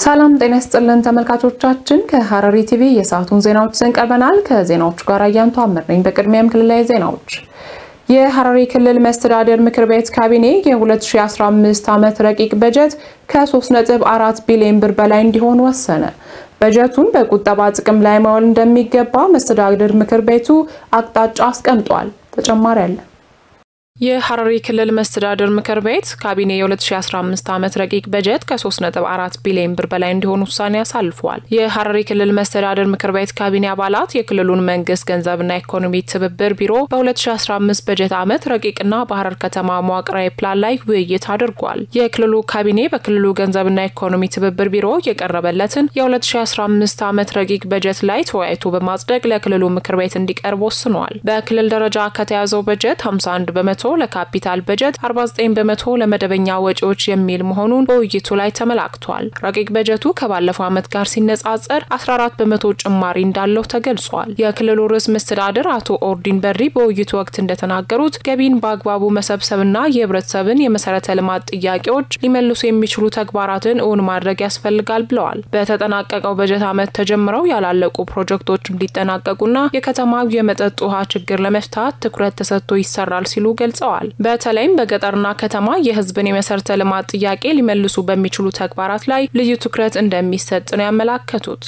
ሰላም ጤና ይስጥልን ተመልካቾቻችን፣ ከሐረሪ ቲቪ የሰዓቱን ዜናዎች ይዘን ቀርበናል። ከዜናዎቹ ጋር አያንቱ አምር ነኝ። በቅድሚያም ክልላዊ ዜናዎች። የሐረሪ ክልል መስተዳደር ምክር ቤት ካቢኔ የ2015 ዓመት ረቂቅ በጀት ከ3.4 ቢሊዮን ብር በላይ እንዲሆን ወሰነ። በጀቱን በቁጠባ ጥቅም ላይ ማዋል እንደሚገባ መስተዳድር ምክር ቤቱ አቅጣጫ አስቀምጧል። ተጨማሪ አለ። የሐረሪ ክልል መስተዳድር ምክር ቤት ካቢኔ የ2015 ዓመት ረቂቅ በጀት ከ3.4 ቢሊዮን ብር በላይ እንዲሆን ውሳኔ አሳልፏል። የሐረሪ ክልል መስተዳድር ምክር ቤት ካቢኔ አባላት የክልሉን መንግስት ገንዘብና ኢኮኖሚ ትብብር ቢሮ በ2015 በጀት ዓመት ረቂቅና በሐረር ከተማ መዋቅራዊ ፕላን ላይ ውይይት አድርጓል። የክልሉ ካቢኔ በክልሉ ገንዘብና ኢኮኖሚ ትብብር ቢሮ የቀረበለትን የ2015 ዓመት ረቂቅ በጀት ላይ ተወያይቶ በማጽደቅ ለክልሉ ምክር ቤት እንዲቀርብ ወስኗል። በክልል ደረጃ ከተያዘው በጀት 51 በመቶ ለካፒታል በጀት 49 በመቶ ለመደበኛ ወጪዎች የሚል መሆኑን በውይይቱ ላይ ተመላክቷል። ረቂቅ በጀቱ ከባለፈው ዓመት ጋር ሲነጻጸር 14 በመቶ ጭማሪ እንዳለው ተገልጿል። የክልሉ ርዕሰ መስተዳድር አቶ ኦርዲን በሪ በውይይቱ ወቅት እንደተናገሩት ገቢን በአግባቡ መሰብሰብና የህብረተሰብን የመሰረተ ልማት ጥያቄዎች ሊመልሱ የሚችሉ ተግባራትን እውን ማድረግ ያስፈልጋል ብለዋል። በተጠናቀቀው በጀት ዓመት ተጀምረው ያላለቁ ፕሮጀክቶች እንዲጠናቀቁና የከተማው የመጠጥ ውሃ ችግር ለመፍታት ትኩረት ተሰጥቶ ይሰራል ሲሉ ገልጸዋል ገልጸዋል። በተለይም በገጠርና ከተማ የህዝብን የመሰረተ ልማት ጥያቄ ሊመልሱ በሚችሉ ተግባራት ላይ ልዩ ትኩረት እንደሚሰጥ ነው ያመላከቱት።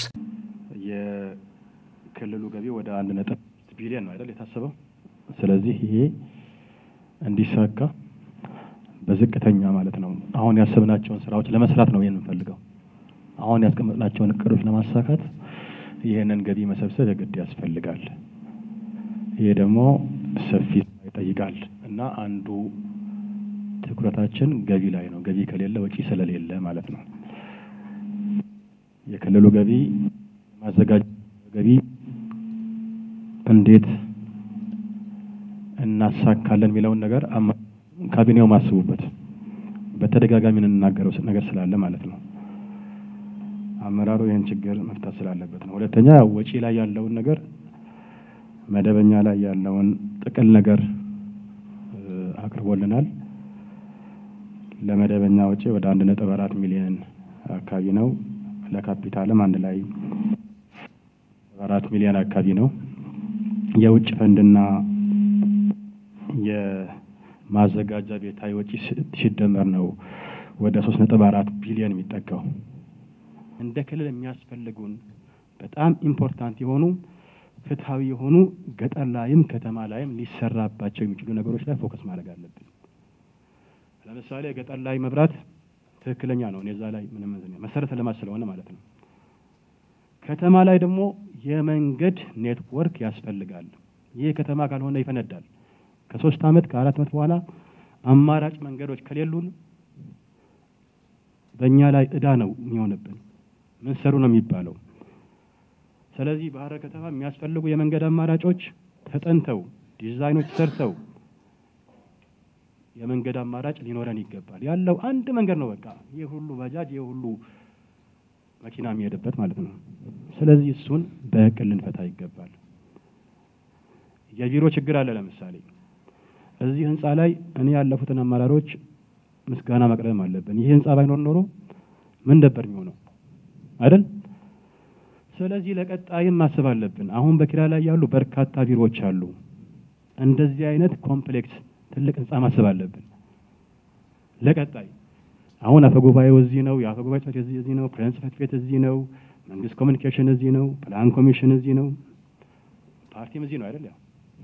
የክልሉ ገቢ ወደ አንድ ነጥብ ቢሊዮን ነው አይደል የታሰበው። ስለዚህ ይሄ እንዲሳካ በዝቅተኛ ማለት ነው አሁን ያሰብናቸውን ስራዎች ለመስራት ነው የምንፈልገው። አሁን ያስቀመጥናቸውን እቅዶች ለማሳካት ይህንን ገቢ መሰብሰብ የግድ ያስፈልጋል። ይሄ ደግሞ ሰፊ ይጠይቃል እና አንዱ ትኩረታችን ገቢ ላይ ነው። ገቢ ከሌለ ወጪ ስለሌለ ማለት ነው። የክልሉ ገቢ ማዘጋጀት ገቢ እንዴት እናሳካለን የሚለውን ነገር ካቢኔው ማስቡበት። በተደጋጋሚ እንናገረው ነገር ስላለ ማለት ነው። አመራሩ ይህን ችግር መፍታት ስላለበት ነው። ሁለተኛ ወጪ ላይ ያለውን ነገር መደበኛ ላይ ያለውን ጥቅል ነገር አቅርቦልናል። ለመደበኛ ወጪ ወደ አንድ ነጥብ አራት ሚሊዮን አካባቢ ነው። ለካፒታልም አንድ ላይ አራት ሚሊዮን አካባቢ ነው። የውጭ ፈንድና የማዘጋጃ ቤታዊ ወጪ ሲደመር ነው ወደ ሶስት ነጥብ አራት ቢሊዮን የሚጠጋው። እንደ ክልል የሚያስፈልጉን በጣም ኢምፖርታንት የሆኑ ፍትሐዊ የሆኑ ገጠር ላይም ከተማ ላይም ሊሰራባቸው የሚችሉ ነገሮች ላይ ፎከስ ማድረግ አለብን። ለምሳሌ ገጠር ላይ መብራት ትክክለኛ ነው፣ እኔ እዛ ላይ ምንም መሰረተ ልማት ስለሆነ ማለት ነው። ከተማ ላይ ደግሞ የመንገድ ኔትወርክ ያስፈልጋል። ይህ ከተማ ካልሆነ ይፈነዳል። ከሶስት ዓመት ከአራት ዓመት በኋላ አማራጭ መንገዶች ከሌሉን በእኛ ላይ እዳ ነው የሚሆንብን። ምን ሰሩ ነው የሚባለው። ስለዚህ በሐረር ከተማ የሚያስፈልጉ የመንገድ አማራጮች ተጠንተው ዲዛይኖች ሰርተው የመንገድ አማራጭ ሊኖረን ይገባል። ያለው አንድ መንገድ ነው። በቃ ይህ ሁሉ ባጃጅ፣ ይህ ሁሉ መኪና የሚሄድበት ማለት ነው። ስለዚህ እሱን በእቅድ ልንፈታ ይገባል። የቢሮ ችግር አለ። ለምሳሌ እዚህ ህንፃ ላይ እኔ ያለፉትን አመራሮች ምስጋና መቅረብም አለብን። ይህ ህንፃ ባይኖር ኖሮ ምን ነበር የሚሆነው አይደል? ስለዚህ ለቀጣይም ማሰብ አለብን። አሁን በኪራይ ላይ ያሉ በርካታ ቢሮዎች አሉ። እንደዚህ አይነት ኮምፕሌክስ ትልቅ ህንፃ ማሰብ አለብን ለቀጣይ። አሁን አፈጉባኤው እዚህ ነው፣ የአፈጉባኤ ጽሕፈት ቤት እዚህ ነው፣ ፕሬዝዳንት ጽሕፈት ቤት እዚህ ነው፣ መንግስት ኮሚኒኬሽን እዚህ ነው፣ ፕላን ኮሚሽን እዚህ ነው፣ ፓርቲም እዚህ ነው አይደል? ያው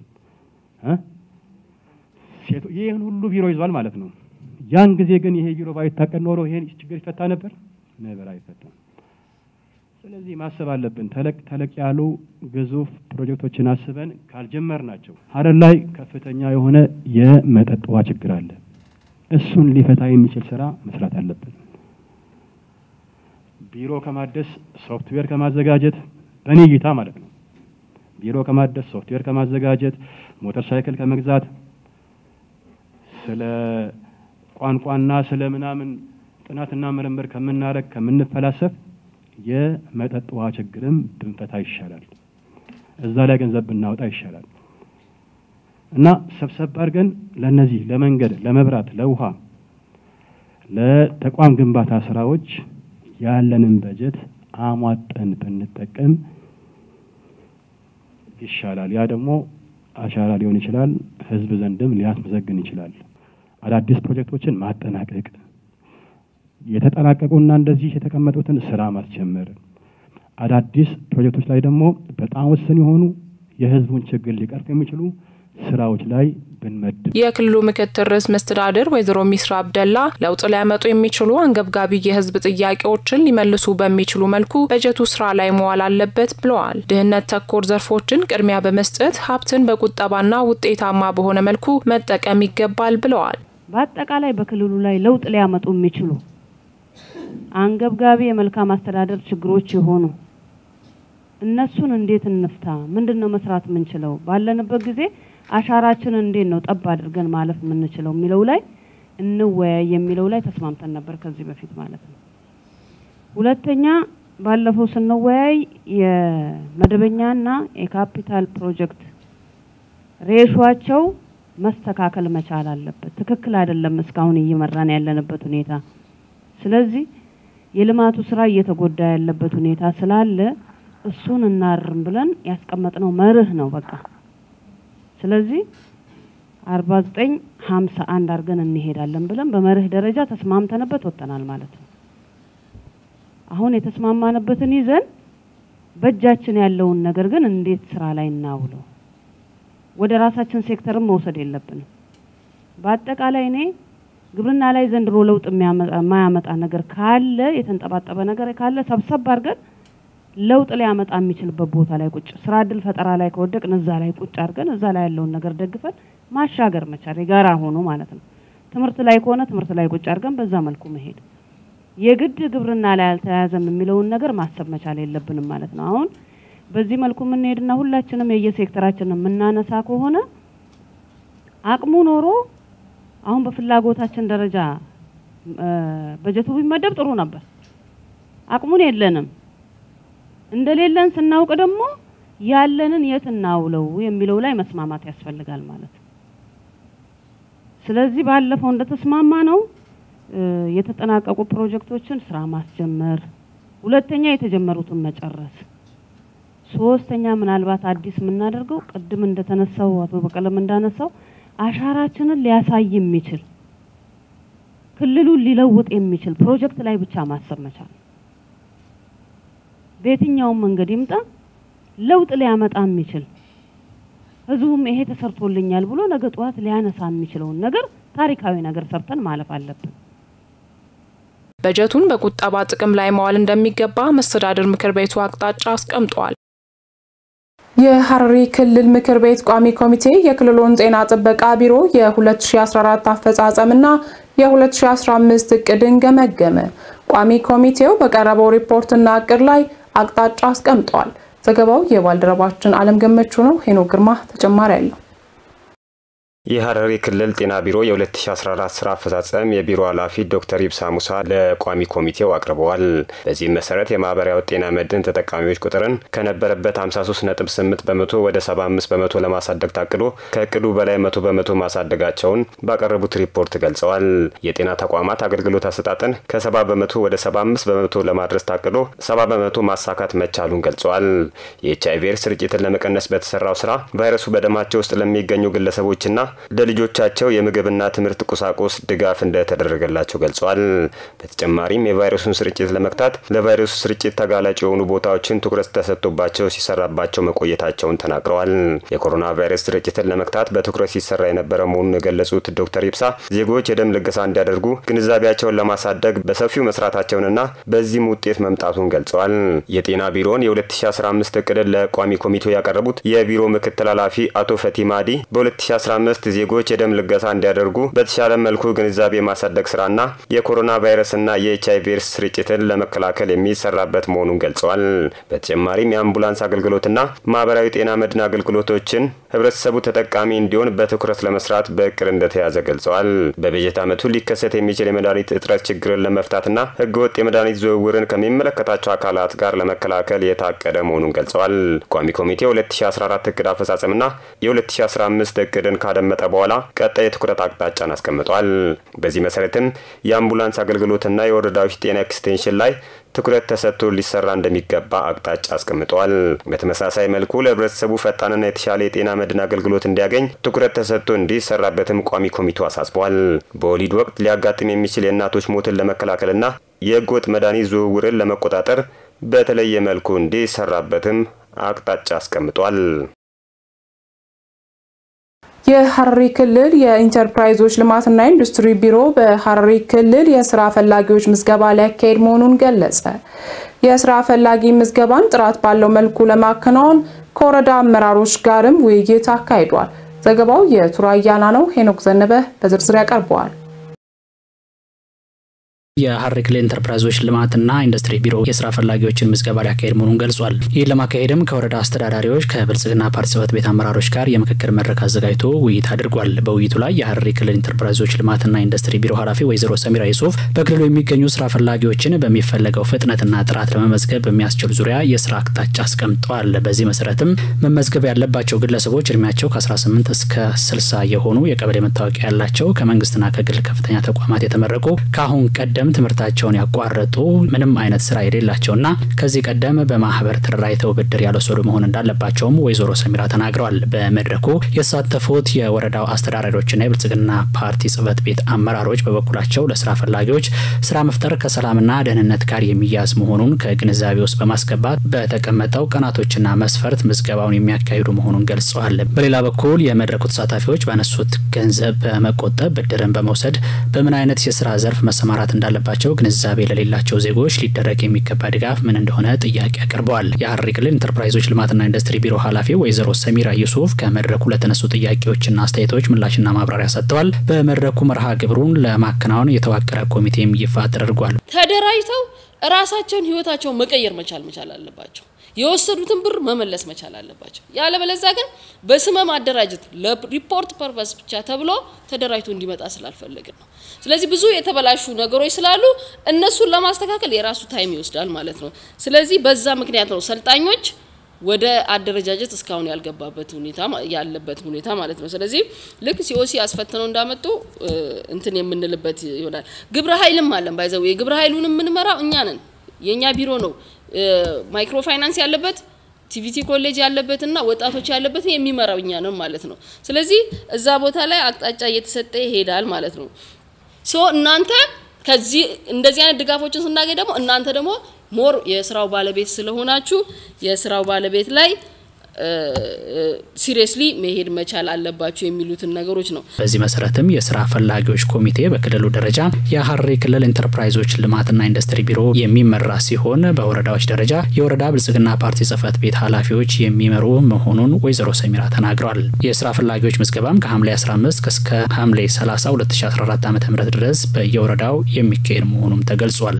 ሴቶ ይህን ሁሉ ቢሮ ይዟል ማለት ነው። ያን ጊዜ ግን ይሄ ቢሮ ባይታቀድ ኖሮ ይሄን ችግር ይፈታ ነበር? ነበር አይፈታም። ስለዚህ ማሰብ አለብን። ተለቅ ተለቅ ያሉ ግዙፍ ፕሮጀክቶችን አስበን ካልጀመር ናቸው። ሐረር ላይ ከፍተኛ የሆነ የመጠጥ ውሃ ችግር አለ። እሱን ሊፈታ የሚችል ስራ መስራት አለብን። ቢሮ ከማደስ ሶፍትዌር ከማዘጋጀት በእኔ እይታ ማለት ነው። ቢሮ ከማደስ ሶፍትዌር ከማዘጋጀት ሞተር ሳይክል ከመግዛት ስለ ቋንቋና ስለ ምናምን ጥናትና ምርምር ከምናደርግ ከምንፈላሰፍ የመጠጥ ውሃ ችግርም ብንፈታ ይሻላል። እዛ ላይ ገንዘብ ብናወጣ ይሻላል እና ሰብሰብ አድርገን ለነዚህ ለመንገድ፣ ለመብራት፣ ለውሃ፣ ለተቋም ግንባታ ስራዎች ያለንን በጀት አሟጠን ብንጠቀም ይሻላል። ያ ደግሞ አሻራ ሊሆን ይችላል፣ ህዝብ ዘንድም ሊያስመሰግን ይችላል። አዳዲስ ፕሮጀክቶችን ማጠናቀቅ፣ የተጠናቀቁና እንደዚህ የተቀመጡትን ስራ ማስጀመር፣ አዳዲስ ፕሮጀክቶች ላይ ደግሞ በጣም ውስን የሆኑ የህዝቡን ችግር ሊቀርፍ የሚችሉ ስራዎች ላይ ብንመድብ። የክልሉ ምክትል ርዕሰ መስተዳድር ወይዘሮ ሚስራ አብደላ ለውጥ ሊያመጡ የሚችሉ አንገብጋቢ የህዝብ ጥያቄዎችን ሊመልሱ በሚችሉ መልኩ በጀቱ ስራ ላይ መዋል አለበት ብለዋል። ድህነት ተኮር ዘርፎችን ቅድሚያ በመስጠት ሀብትን በቁጠባና ውጤታማ በሆነ መልኩ መጠቀም ይገባል ብለዋል። በአጠቃላይ በክልሉ ላይ ለውጥ ሊያመጡ የሚችሉ አንገብጋቢ የመልካም አስተዳደር ችግሮች የሆኑ እነሱን እንዴት እንፍታ? ምንድን ነው መስራት የምንችለው? ባለንበት ጊዜ አሻራችንን እንዴት ነው ጠብ አድርገን ማለፍ የምንችለው የሚለው ላይ እንወያይ የሚለው ላይ ተስማምተን ነበር ከዚህ በፊት ማለት ነው። ሁለተኛ ባለፈው ስንወያይ የመደበኛና የካፒታል ፕሮጀክት ሬሿቸው መስተካከል መቻል አለበት። ትክክል አይደለም እስካሁን እየመራን ያለንበት ሁኔታ። ስለዚህ የልማቱ ስራ እየተጎዳ ያለበት ሁኔታ ስላለ እሱን እናርም ብለን ያስቀመጥነው መርህ ነው በቃ። ስለዚህ አርባ ዘጠኝ ሀምሳ አንድ አድርገን እንሄዳለን ብለን በመርህ ደረጃ ተስማምተንበት ወጥተናል ማለት ነው። አሁን የተስማማንበትን ይዘን በእጃችን ያለውን ነገር ግን እንዴት ስራ ላይ እናውለው፣ ወደ ራሳችን ሴክተርም መውሰድ የለብንም። በአጠቃላይ እኔ ግብርና ላይ ዘንድሮ ለውጥ የማያመጣ ነገር ካለ የተንጠባጠበ ነገር ካለ ሰብሰብ አድርገን ለውጥ ሊያመጣ የሚችልበት ቦታ ላይ ቁጭ ስራ እድል ፈጠራ ላይ ከወደቅን እዛ ላይ ቁጭ አድርገን እዛ ላይ ያለውን ነገር ደግፈን ማሻገር መቻል የጋራ ሆኖ ማለት ነው። ትምህርት ላይ ከሆነ ትምህርት ላይ ቁጭ አድርገን በዛ መልኩ መሄድ የግድ ግብርና ላይ አልተያያዘም የሚለውን ነገር ማሰብ መቻል የለብንም ማለት ነው። አሁን በዚህ መልኩ የምንሄድና ሁላችንም የየሴክተራችንን የምናነሳ ከሆነ አቅሙ ኖሮ አሁን በፍላጎታችን ደረጃ በጀቱ ቢመደብ ጥሩ ነበር። አቅሙን የለንም። እንደሌለን ስናውቅ ደግሞ ያለንን የት እናውለው የሚለው ላይ መስማማት ያስፈልጋል ማለት ነው። ስለዚህ ባለፈው እንደተስማማ ነው የተጠናቀቁ ፕሮጀክቶችን ስራ ማስጀመር፣ ሁለተኛ የተጀመሩትን መጨረስ፣ ሶስተኛ ምናልባት አዲስ የምናደርገው ቅድም እንደተነሳው አቶ በቀለም እንዳነሳው አሻራችንን ሊያሳይ የሚችል ክልሉን ሊለውጥ የሚችል ፕሮጀክት ላይ ብቻ ማሰብ መቻል በየትኛውም መንገድ ይምጣ ለውጥ ሊያመጣ የሚችል ህዝቡም ይሄ ተሰርቶልኛል ብሎ ነገ ጠዋት ሊያነሳ የሚችለውን ነገር ታሪካዊ ነገር ሰርተን ማለፍ አለብን። በጀቱን በቁጠባ ጥቅም ላይ መዋል እንደሚገባ መስተዳድር ምክር ቤቱ አቅጣጫ አስቀምጧል። የሐረሪ ክልል ምክር ቤት ቋሚ ኮሚቴ የክልሉን ጤና ጥበቃ ቢሮ የ2014 አፈጻጸምና የ2015 እቅድን ገመገመ። ቋሚ ኮሚቴው በቀረበው ሪፖርትና እቅድ ላይ አቅጣጫ አስቀምጧል። ዘገባው የባልደረባችን አለም ገመቹ ነው። ሄኖክ ግርማ ተጨማሪ አለው። የሐረሪ ክልል ጤና ቢሮ የ2014 ስራ አፈጻጸም የቢሮ ኃላፊ ዶክተር ይብሳ ሙሳ ለቋሚ ኮሚቴው አቅርበዋል። በዚህም መሰረት የማህበራዊ ጤና መድን ተጠቃሚዎች ቁጥርን ከነበረበት 53.8 በመቶ ወደ 75 በመቶ ለማሳደግ ታቅዶ ከእቅዱ በላይ መቶ በመቶ ማሳደጋቸውን ባቀረቡት ሪፖርት ገልጸዋል። የጤና ተቋማት አገልግሎት አሰጣጥን ከ70 በመቶ ወደ 75 በመቶ ለማድረስ ታቅዶ 70 በመቶ ማሳካት መቻሉን ገልጸዋል። የኤች አይቪ ኤድስ ስርጭትን ለመቀነስ በተሰራው ስራ ቫይረሱ በደማቸው ውስጥ ለሚገኙ ግለሰቦችና ለልጆቻቸው የምግብና ትምህርት ቁሳቁስ ድጋፍ እንደተደረገላቸው ገልጿል። በተጨማሪም የቫይረሱን ስርጭት ለመግታት ለቫይረሱ ስርጭት ተጋላጭ የሆኑ ቦታዎችን ትኩረት ተሰጥቶባቸው ሲሰራባቸው መቆየታቸውን ተናግረዋል። የኮሮና ቫይረስ ስርጭትን ለመግታት በትኩረት ሲሰራ የነበረ መሆኑን የገለጹት ዶክተር ይብሳ ዜጎች የደም ልገሳ እንዲያደርጉ ግንዛቤያቸውን ለማሳደግ በሰፊው መስራታቸውንና በዚህም ውጤት መምጣቱን ገልጸዋል። የጤና ቢሮውን የ2015 እቅድን ለቋሚ ኮሚቴው ያቀረቡት የቢሮ ምክትል ኃላፊ አቶ ፈቲ ማዲ በ2015 ዜጎች የደም ልገሳ እንዲያደርጉ በተሻለ መልኩ ግንዛቤ ማሳደግ ስራና የኮሮና ቫይረስና የኤች አይቪ ኤድስ ስርጭትን ለመከላከል የሚሰራበት መሆኑን ገልጸዋል። በተጨማሪም የአምቡላንስ አገልግሎትና ማህበራዊ ጤና መድን አገልግሎቶችን ህብረተሰቡ ተጠቃሚ እንዲሆን በትኩረት ለመስራት በእቅድ እንደተያዘ ገልጸዋል። በበጀት ዓመቱ ሊከሰት የሚችል የመድኃኒት እጥረት ችግርን ለመፍታትና ህገወጥ የመድኃኒት ዝውውርን ከሚመለከታቸው አካላት ጋር ለመከላከል የታቀደ መሆኑን ገልጸዋል። ቋሚ ኮሚቴ 2014 እቅድ አፈጻጸምና የ2015 እቅድን ካደመጠ ካስቀመጠ በኋላ ቀጣይ የትኩረት አቅጣጫን አስቀምጧል። በዚህ መሰረትም የአምቡላንስ አገልግሎትና የወረዳዎች ጤና ኤክስቴንሽን ላይ ትኩረት ተሰጥቶ ሊሰራ እንደሚገባ አቅጣጫ አስቀምጠዋል። በተመሳሳይ መልኩ ለህብረተሰቡ ፈጣንና የተሻለ የጤና መድን አገልግሎት እንዲያገኝ ትኩረት ተሰጥቶ እንዲሰራበትም ቋሚ ኮሚቴው አሳስቧል። በወሊድ ወቅት ሊያጋጥም የሚችል የእናቶች ሞትን ለመከላከልና የህገወጥ መድኃኒት ዝውውርን ለመቆጣጠር በተለየ መልኩ እንዲሰራበትም አቅጣጫ አስቀምጧል። የሐረሪ ክልል የኢንተርፕራይዞች ልማትና ኢንዱስትሪ ቢሮ በሐረሪ ክልል የስራ ፈላጊዎች ምዝገባ ሊያካሄድ መሆኑን ገለጸ። የስራ ፈላጊ ምዝገባን ጥራት ባለው መልኩ ለማከናወን ከወረዳ አመራሮች ጋርም ውይይት አካሂዷል። ዘገባው የቱራያና ነው። ሄኖክ ዘነበ በዝርዝር ያቀርበዋል። የሐረሪ ክልል ኢንተርፕራይዞች ልማትና ኢንዱስትሪ ቢሮ የስራ ፈላጊዎችን ምዝገባ ሊያካሄድ መሆኑን ገልጿል። ይህን ለማካሄድም ከወረዳ አስተዳዳሪዎች ከብልጽግና ፓርቲ ጽሕፈት ቤት አመራሮች ጋር የምክክር መድረክ አዘጋጅቶ ውይይት አድርጓል። በውይይቱ ላይ የሐረሪ ክልል ኢንተርፕራይዞች ልማትና ኢንዱስትሪ ቢሮ ኃላፊ ወይዘሮ ሰሚራ ዩሱፍ በክልሉ የሚገኙ ስራ ፈላጊዎችን በሚፈለገው ፍጥነትና ጥራት ለመመዝገብ በሚያስችሉ ዙሪያ የስራ አቅጣጫ አስቀምጠዋል። በዚህ መሰረትም መመዝገብ ያለባቸው ግለሰቦች እድሜያቸው ከ18 እስከ 60 የሆኑ የቀበሌ መታወቂያ ያላቸው ከመንግስትና ከግል ከፍተኛ ተቋማት የተመረቁ ከአሁን ቀደም ትምህርታቸውን ያቋረጡ ምንም አይነት ስራ የሌላቸውና ከዚህ ቀደም በማህበር ተደራጅተው ብድር ያልወሰዱ መሆን እንዳለባቸውም ወይዘሮ ሰሚራ ተናግረዋል። በመድረኩ የተሳተፉት የወረዳው አስተዳዳሪዎችና የብልጽግና ፓርቲ ጽሕፈት ቤት አመራሮች በበኩላቸው ለስራ ፈላጊዎች ስራ መፍጠር ከሰላምና ደህንነት ጋር የሚያዝ መሆኑን ከግንዛቤ ውስጥ በማስገባት በተቀመጠው ቀናቶችና መስፈርት ምዝገባውን የሚያካሂዱ መሆኑን ገልጸዋል። በሌላ በኩል የመድረኩ ተሳታፊዎች ባነሱት ገንዘብ በመቆጠብ ብድርን በመውሰድ በምን አይነት የስራ ዘርፍ መሰማራት እንዳለ ባቸው ግንዛቤ ለሌላቸው ዜጎች ሊደረግ የሚገባ ድጋፍ ምን እንደሆነ ጥያቄ አቅርበዋል። የሐረሪ ክልል ኢንተርፕራይዞች ልማትና ኢንዱስትሪ ቢሮ ኃላፊ ወይዘሮ ሰሚራ ዩሱፍ ከመድረኩ ለተነሱ ጥያቄዎችና አስተያየቶች ምላሽና ማብራሪያ ሰጥተዋል። በመድረኩ መርሃ ግብሩን ለማከናወን የተዋቀረ ኮሚቴም ይፋ ተደርጓል። ተደራጅተው ራሳቸውን ህይወታቸውን መቀየር መቻል መቻል አለባቸው። የወሰዱትን ብር መመለስ መቻል አለባቸው። ያለበለዚያ ግን በስመ ማደራጀት ለሪፖርት ፐርፐስ ብቻ ተብሎ ተደራጅቶ እንዲመጣ ስላልፈለግን ነው። ስለዚህ ብዙ የተበላሹ ነገሮች ስላሉ እነሱን ለማስተካከል የራሱ ታይም ይወስዳል ማለት ነው። ስለዚህ በዛ ምክንያት ነው ሰልጣኞች ወደ አደረጃጀት እስካሁን ያልገባበት ሁኔታ ያለበት ሁኔታ ማለት ነው። ስለዚህ ልክ ሲኦሲ አስፈትነው እንዳመጡ እንትን የምንልበት ይሆናል። ግብረ ኃይልም አለን ባይዘው የግብረ ኃይሉን የምንመራው እኛ ነን። የእኛ ቢሮ ነው ማይክሮ ፋይናንስ ያለበት ቲቪቲ ኮሌጅ ያለበትና ወጣቶች ያለበትን የሚመራው እኛ ነው ማለት ነው። ስለዚህ እዛ ቦታ ላይ አቅጣጫ እየተሰጠ ይሄዳል ማለት ነው። ሶ እናንተ ከዚህ እንደዚህ አይነት ድጋፎችን ስናገኝ ደግሞ እናንተ ደግሞ ሞር የስራው ባለቤት ስለሆናችሁ የስራው ባለቤት ላይ ሲሪየስሊ መሄድ መቻል አለባቸው የሚሉትን ነገሮች ነው። በዚህ መሰረትም የስራ ፈላጊዎች ኮሚቴ በክልሉ ደረጃ የሐረሪ ክልል ኢንተርፕራይዞች ልማትና ኢንዱስትሪ ቢሮ የሚመራ ሲሆን በወረዳዎች ደረጃ የወረዳ ብልጽግና ፓርቲ ጽሕፈት ቤት ኃላፊዎች የሚመሩ መሆኑን ወይዘሮ ሰሚራ ተናግረዋል። የስራ ፈላጊዎች ምዝገባም ከሐምሌ 15 እስከ ሐምሌ 30 2014 ዓ ም ድረስ በየወረዳው የሚካሄድ መሆኑም ተገልጿል።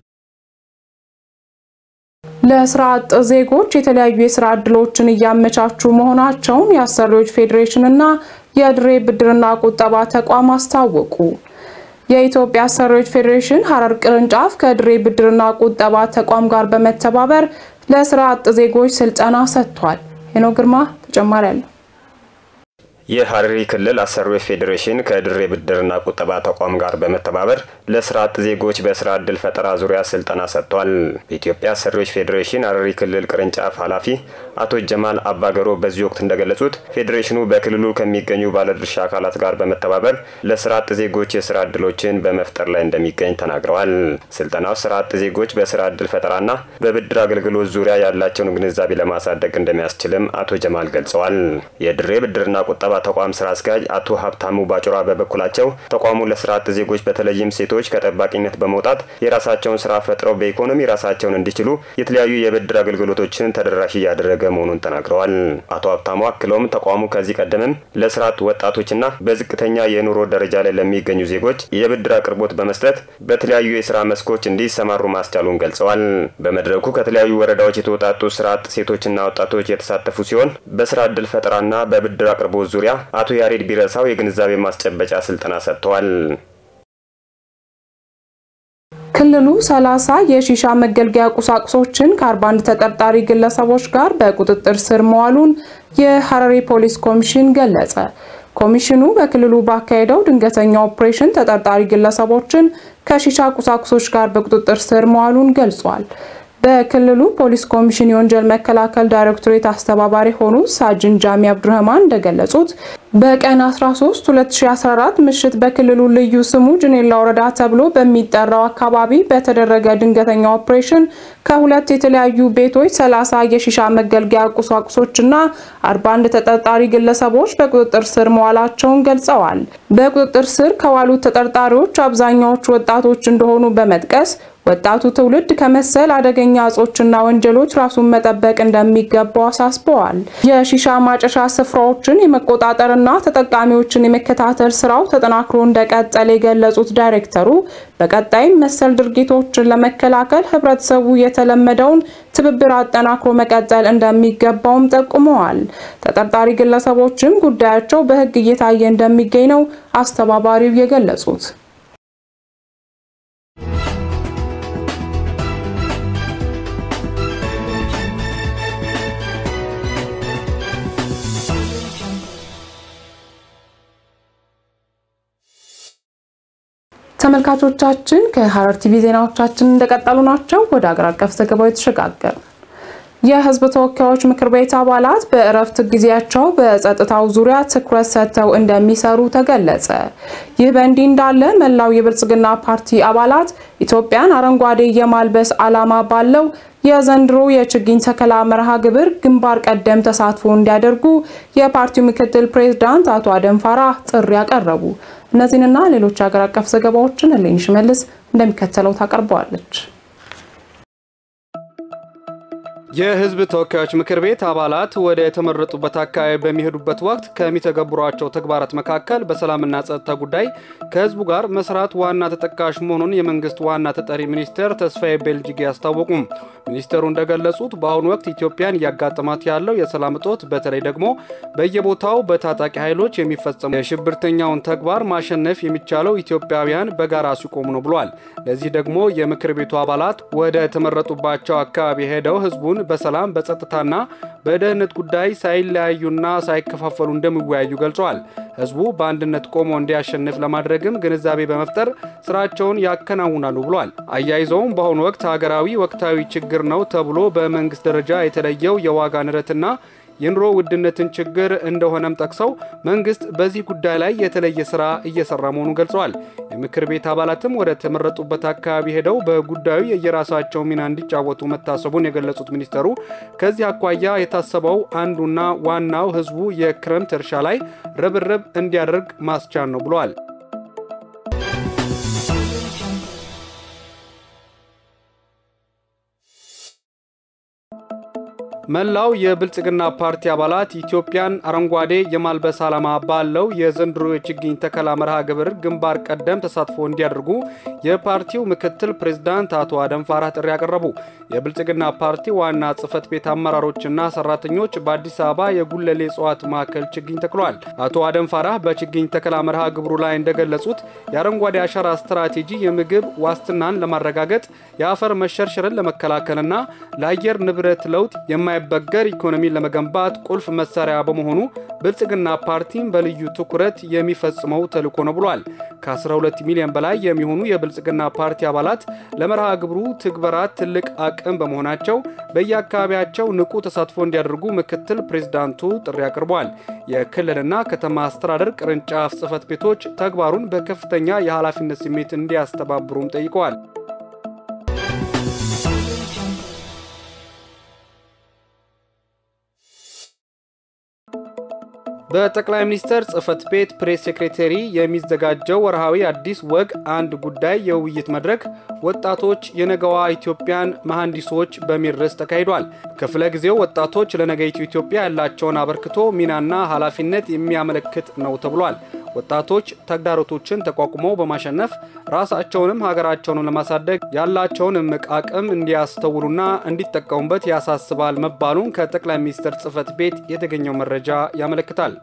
ለስራ አጥ ዜጎች የተለያዩ የስራ እድሎችን እያመቻቹ መሆናቸውን የአሰሪዎች ፌዴሬሽንና የድሬ ብድርና ቁጠባ ተቋም አስታወቁ። የኢትዮጵያ አሰሪዎች ፌዴሬሽን ሐረር ቅርንጫፍ ከድሬ ብድርና ቁጠባ ተቋም ጋር በመተባበር ለስራ አጥ ዜጎች ስልጠና ሰጥቷል። ሄኖ ግርማ ተጨማሪ አለው። የሐረሪ ክልል አሰሪዎች ፌዴሬሽን ከድሬ ብድርና ቁጠባ ተቋም ጋር በመተባበር ለስራ አጥ ዜጎች በስራ እድል ፈጠራ ዙሪያ ስልጠና ሰጥቷል። በኢትዮጵያ አሰሪዎች ፌዴሬሽን ሐረሪ ክልል ቅርንጫፍ ኃላፊ አቶ ጀማል አባገሮ በዚህ ወቅት እንደገለጹት ፌዴሬሽኑ በክልሉ ከሚገኙ ባለድርሻ አካላት ጋር በመተባበር ለስራ አጥ ዜጎች የስራ እድሎችን በመፍጠር ላይ እንደሚገኝ ተናግረዋል። ስልጠናው ስራ አጥ ዜጎች በስራ እድል ፈጠራና በብድር አገልግሎት ዙሪያ ያላቸውን ግንዛቤ ለማሳደግ እንደሚያስችልም አቶ ጀማል ገልጸዋል። የድሬ ብድርና ቁጠባ ተቋም ስራ አስኪያጅ አቶ ሀብታሙ ባጮራ በበኩላቸው ተቋሙ ለስራ አጥ ዜጎች በተለይም ሴቶች ከጠባቂነት በመውጣት የራሳቸውን ስራ ፈጥረው በኢኮኖሚ ራሳቸውን እንዲችሉ የተለያዩ የብድር አገልግሎቶችን ተደራሽ እያደረገ መሆኑን ተናግረዋል። አቶ ሀብታሙ አክለውም ተቋሙ ከዚህ ቀደምም ለስራ አጥ ወጣቶችና በዝቅተኛ የኑሮ ደረጃ ላይ ለሚገኙ ዜጎች የብድር አቅርቦት በመስጠት በተለያዩ የስራ መስኮች እንዲሰማሩ ማስቻሉን ገልጸዋል። በመድረኩ ከተለያዩ ወረዳዎች የተውጣጡ ስራ አጥ ሴቶችና ወጣቶች የተሳተፉ ሲሆን በስራ እድል ፈጠራና በብድር አቅርቦት ዙሪያ አቶ ያሬድ ቢረሳው የግንዛቤ ማስጨበጫ ስልጠና ሰጥተዋል። ክልሉ 30 የሺሻ መገልገያ ቁሳቁሶችን ከ41 ተጠርጣሪ ግለሰቦች ጋር በቁጥጥር ስር መዋሉን የሐረሪ ፖሊስ ኮሚሽን ገለጸ። ኮሚሽኑ በክልሉ ባካሄደው ድንገተኛ ኦፕሬሽን ተጠርጣሪ ግለሰቦችን ከሺሻ ቁሳቁሶች ጋር በቁጥጥር ስር መዋሉን ገልጿል። በክልሉ ፖሊስ ኮሚሽን የወንጀል መከላከል ዳይሬክቶሬት አስተባባሪ ሆኑ ሳጅን ጃሚ አብዱረህማን እንደገለጹት በቀን 13 2014 ምሽት በክልሉ ልዩ ስሙ ጅኔላ ወረዳ ተብሎ በሚጠራው አካባቢ በተደረገ ድንገተኛ ኦፕሬሽን ከሁለት የተለያዩ ቤቶች 30 የሺሻ መገልገያ ቁሳቁሶችና 41 ተጠርጣሪ ግለሰቦች በቁጥጥር ስር መዋላቸውን ገልጸዋል። በቁጥጥር ስር ከዋሉት ተጠርጣሪዎች አብዛኛዎቹ ወጣቶች እንደሆኑ በመጥቀስ ወጣቱ ትውልድ ከመሰል አደገኛ እጾችና ወንጀሎች ራሱን መጠበቅ እንደሚገባው አሳስበዋል። የሺሻ ማጨሻ ስፍራዎችን የመቆጣጠርና ተጠቃሚዎችን የመከታተል ስራው ተጠናክሮ እንደቀጠለ የገለጹት ዳይሬክተሩ በቀጣይም መሰል ድርጊቶችን ለመከላከል ህብረተሰቡ የተለመደውን ትብብር አጠናክሮ መቀጠል እንደሚገባውም ጠቁመዋል። ተጠርጣሪ ግለሰቦችም ጉዳያቸው በህግ እየታየ እንደሚገኝ ነው አስተባባሪው የገለጹት። ተመልካቾቻችን ከሐረር ቲቪ ዜናዎቻችን እንደቀጠሉ ናቸው። ወደ አገር አቀፍ ዘገባው የተሸጋገሩ የህዝብ ተወካዮች ምክር ቤት አባላት በእረፍት ጊዜያቸው በጸጥታው ዙሪያ ትኩረት ሰጥተው እንደሚሰሩ ተገለጸ። ይህ በእንዲህ እንዳለ መላው የብልጽግና ፓርቲ አባላት ኢትዮጵያን አረንጓዴ የማልበስ ዓላማ ባለው የዘንድሮ የችግኝ ተከላ መርሃ ግብር ግንባር ቀደም ተሳትፎ እንዲያደርጉ የፓርቲው ምክትል ፕሬዝዳንት አቶ አደም ፋራህ ጥሪ ያቀረቡ። እነዚህንና ሌሎች ሀገር አቀፍ ዘገባዎችን እሌኒ ሽመልስ እንደሚከተለው ታቀርበዋለች። የህዝብ ተወካዮች ምክር ቤት አባላት ወደ የተመረጡበት አካባቢ በሚሄዱበት ወቅት ከሚተገብሯቸው ተግባራት መካከል በሰላምና ጸጥታ ጉዳይ ከህዝቡ ጋር መስራት ዋና ተጠቃሽ መሆኑን የመንግስት ዋና ተጠሪ ሚኒስትር ተስፋዬ ቤልጅጌ አስታወቁም። ሚኒስትሩ እንደገለጹት በአሁኑ ወቅት ኢትዮጵያን እያጋጠማት ያለው የሰላም እጦት በተለይ ደግሞ በየቦታው በታጣቂ ኃይሎች የሚፈጸሙ የሽብርተኛውን ተግባር ማሸነፍ የሚቻለው ኢትዮጵያውያን በጋራ ሲቆሙ ነው ብሏል። ለዚህ ደግሞ የምክር ቤቱ አባላት ወደ ተመረጡባቸው አካባቢ ሄደው ህዝቡን በሰላም በጸጥታና በደህንነት ጉዳይ ሳይለያዩና ሳይከፋፈሉ እንደሚወያዩ ገልጸዋል። ህዝቡ በአንድነት ቆሞ እንዲያሸንፍ ለማድረግም ግንዛቤ በመፍጠር ስራቸውን ያከናውናሉ ብሏል። አያይዘውም በአሁኑ ወቅት ሀገራዊ ወቅታዊ ችግር ነው ተብሎ በመንግስት ደረጃ የተለየው የዋጋ ንረትና የኑሮ ውድነትን ችግር እንደሆነም ጠቅሰው መንግስት በዚህ ጉዳይ ላይ የተለየ ስራ እየሰራ መሆኑን ገልጸዋል። የምክር ቤት አባላትም ወደ ተመረጡበት አካባቢ ሄደው በጉዳዩ የየራሳቸው ሚና እንዲጫወቱ መታሰቡን የገለጹት ሚኒስተሩ ከዚህ አኳያ የታሰበው አንዱና ዋናው ህዝቡ የክረምት እርሻ ላይ ርብርብ እንዲያደርግ ማስቻል ነው ብለዋል። መላው የብልጽግና ፓርቲ አባላት ኢትዮጵያን አረንጓዴ የማልበስ ዓላማ ባለው የዘንድሮ የችግኝ ተከላ መርሃ ግብር ግንባር ቀደም ተሳትፎ እንዲያደርጉ የፓርቲው ምክትል ፕሬዝዳንት አቶ አደም ፋራህ ጥሪ ያቀረቡ። የብልጽግና ፓርቲ ዋና ጽህፈት ቤት አመራሮችና ሰራተኞች በአዲስ አበባ የጉለሌ እጽዋት ማዕከል ችግኝ ተክለዋል። አቶ አደም ፋራህ በችግኝ ተከላ መርሃ ግብሩ ላይ እንደገለጹት የአረንጓዴ አሻራ ስትራቴጂ የምግብ ዋስትናን ለማረጋገጥ የአፈር መሸርሸርን ለመከላከልና ለአየር ንብረት ለውጥ የማይበገር ኢኮኖሚን ለመገንባት ቁልፍ መሳሪያ በመሆኑ ብልጽግና ፓርቲም በልዩ ትኩረት የሚፈጽመው ተልዕኮ ነው ብሏል። ከ12 ሚሊዮን በላይ የሚሆኑ የብልጽግና ፓርቲ አባላት ለመርሃ ግብሩ ትግበራ ትልቅ አቅም በመሆናቸው በየአካባቢያቸው ንቁ ተሳትፎ እንዲያደርጉ ምክትል ፕሬዝዳንቱ ጥሪ አቅርበዋል። የክልልና ከተማ አስተዳደር ቅርንጫፍ ጽህፈት ቤቶች ተግባሩን በከፍተኛ የኃላፊነት ስሜት እንዲያስተባብሩም ጠይቀዋል። በጠቅላይ ሚኒስትር ጽህፈት ቤት ፕሬስ ሴክሬተሪ የሚዘጋጀው ወርሃዊ አዲስ ወግ አንድ ጉዳይ የውይይት መድረክ ወጣቶች የነገዋ ኢትዮጵያን መሐንዲሶች በሚል ርዕስ ተካሂዷል። ክፍለ ጊዜው ወጣቶች ለነገይቱ ኢትዮጵያ ያላቸውን አበርክቶ ሚናና ኃላፊነት የሚያመለክት ነው ተብሏል። ወጣቶች ተግዳሮቶችን ተቋቁመው በማሸነፍ ራሳቸውንም ሀገራቸውንም ለማሳደግ ያላቸውን እምቅ አቅም እንዲያስተውሉና እንዲጠቀሙበት ያሳስባል መባሉን ከጠቅላይ ሚኒስትር ጽህፈት ቤት የተገኘው መረጃ ያመለክታል።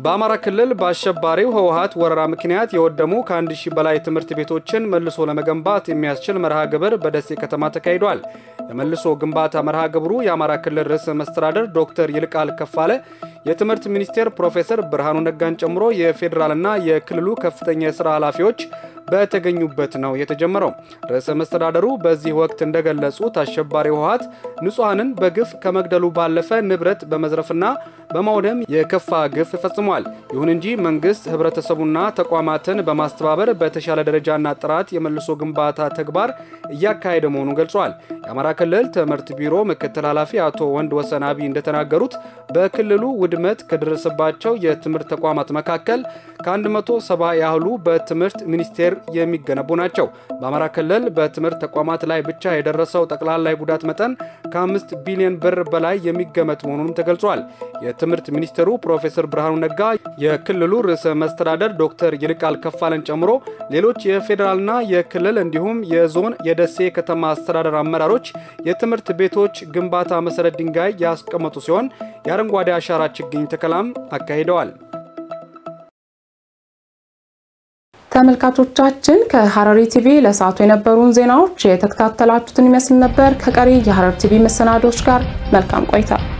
በአማራ ክልል በአሸባሪው ህወሀት ወረራ ምክንያት የወደሙ ከአንድ ሺህ በላይ ትምህርት ቤቶችን መልሶ ለመገንባት የሚያስችል መርሃ ግብር በደሴ ከተማ ተካሂዷል። የመልሶ ግንባታ መርሃ ግብሩ የአማራ ክልል ርዕሰ መስተዳደር ዶክተር ይልቃል ከፋለ፣ የትምህርት ሚኒስቴር ፕሮፌሰር ብርሃኑ ነጋን ጨምሮ የፌዴራልና የክልሉ ከፍተኛ የሥራ ኃላፊዎች በተገኙበት ነው የተጀመረው። ርዕሰ መስተዳደሩ በዚህ ወቅት እንደገለጹት አሸባሪ ህወሀት ንጹሐንን በግፍ ከመግደሉ ባለፈ ንብረት በመዝረፍና በማውደም የከፋ ግፍ ፈጽሟል። ይሁን እንጂ መንግስት ህብረተሰቡና ተቋማትን በማስተባበር በተሻለ ደረጃና ጥራት የመልሶ ግንባታ ተግባር እያካሄደ መሆኑን ገልጿል። የአማራ ክልል ትምህርት ቢሮ ምክትል ኃላፊ አቶ ወንድ ወሰን አቢ እንደተናገሩት በክልሉ ውድመት ከደረሰባቸው የትምህርት ተቋማት መካከል ከ170 ያህሉ በትምህርት ሚኒስቴር የሚገነቡ ናቸው። በአማራ ክልል በትምህርት ተቋማት ላይ ብቻ የደረሰው ጠቅላላ ጉዳት መጠን ከ5 ቢሊዮን ብር በላይ የሚገመት መሆኑንም ተገልጿል። የትምህርት ሚኒስትሩ ፕሮፌሰር ብርሃኑ ነጋ፣ የክልሉ ርዕሰ መስተዳደር ዶክተር ይልቃል ከፋለን ጨምሮ ሌሎች የፌዴራልና የክልል እንዲሁም የዞን የደሴ ከተማ አስተዳደር አመራሮች የትምህርት ቤቶች ግንባታ መሰረት ድንጋይ ያስቀመጡ ሲሆን የአረንጓዴ አሻራ ችግኝ ተከላም አካሂደዋል። ተመልካቾቻችን ከሐረሪ ቲቪ ለሰዓቱ የነበሩን ዜናዎች የተከታተላችሁትን ይመስል ነበር። ከቀሪ የሐረሪ ቲቪ መሰናዶች ጋር መልካም ቆይታ